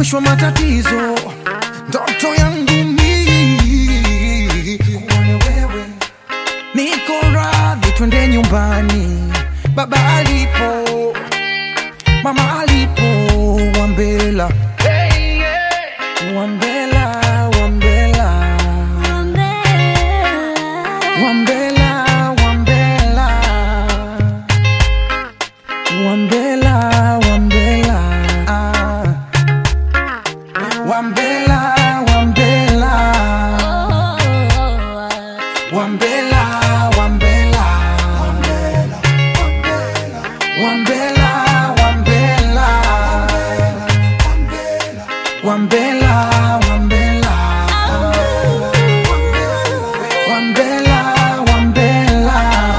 mwisho wa matatizo. Ndoto yangu mimi kuone wewe, niko radhi, twende nyumbani, baba alipo, mama alipo, Wambela, Wambela, Wambela, Wambela, Wambela, Wambela, Wambela, ah. Wambela, Wambela, Wambela, Wambela, Wambela, Wambela, Wambela, Wambela, Wambela, Wambela.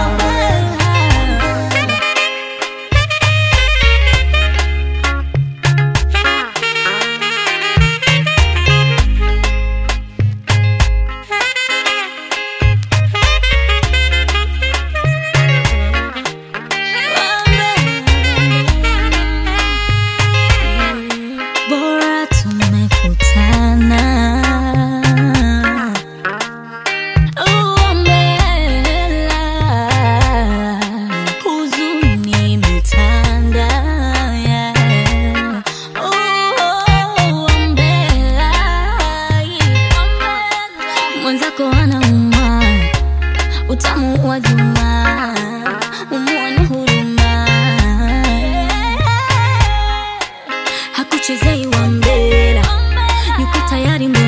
Bora tumekutana. Uombela, huzuni imetanda, yeah. Uombela, mwenzako anauma utamu wa juma umuone huruma hakuchezei wa mbera yuko tayari